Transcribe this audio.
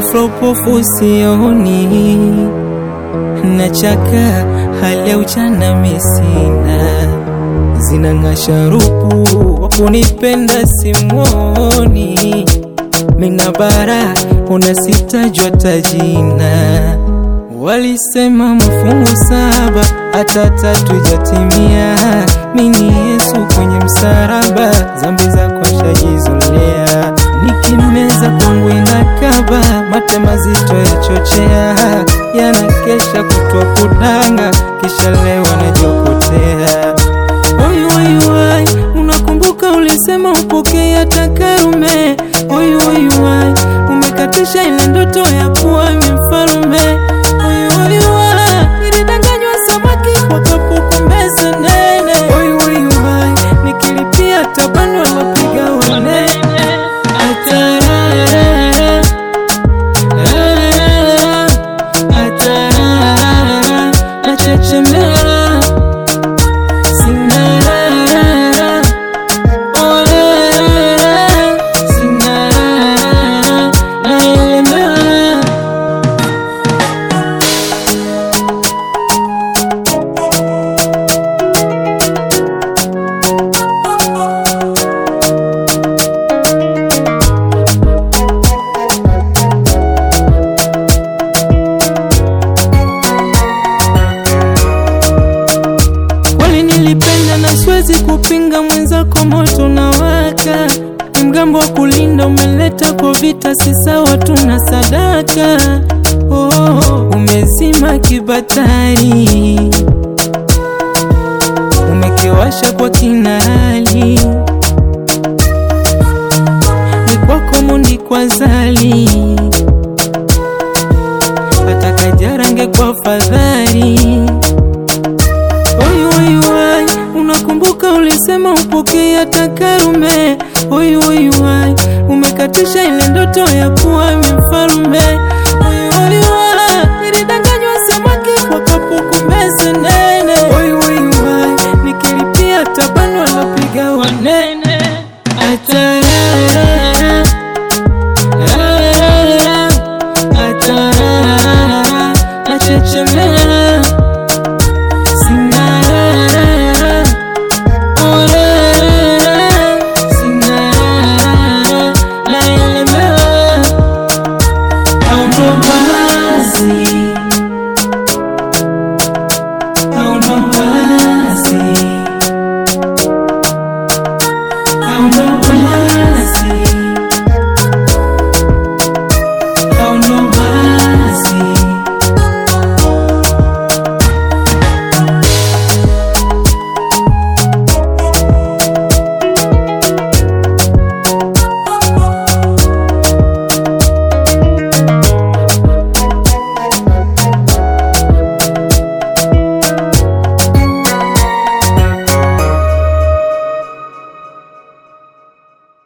ghafla upofu sioni, nachaka hali ya ujana misina, zinang'aa sharupu wa kunipenda simwoni, mina bara unasitajwa tajina, walisema mafungu saba hata tatu jatimia, mini Yesu kwenye msaraba, zambi zako shajizolea, nikimeza kwangu inakaba, mate mazito yachochea, yanakesha kutwa kudanga, kisha leo najokotea. Oyu oyu ai, unakumbuka ulisema upokee hata Karume. Oyu oyu ai, umekatisha ile ndoto ya kuwa mfalme. Oyu oyu ai, nilidanganywa samaki kwa kapuku meza nene. Oyu oyu ai, nikilipia tabano wapiga wanene. Atarara, rara, atarara, nachechemea Sinarara, orara, sinarara, naelemewa. Kweli nilipenda na siwezi kupinga, mwenzako moto na waka, ni mgambo wa kulinda, umeleta kwa vita, si sawa, tuna sadaka. Oh, umezima kibatari, umekiwasha kwa kinali, ni kwako mundi kwa zali, hata kajarange kwa fadhali Oyu oyu ai, unakumbuka ulisema upokee hata Karume. Oyu oyu ai, umekatisha ile ndoto ya kuwa mfalme. Oyu oyu ai, nilidanganywa samaki kwa kapuku meza nene. Oyu oyu ai, nikilipia tabano napiga wanene. Ata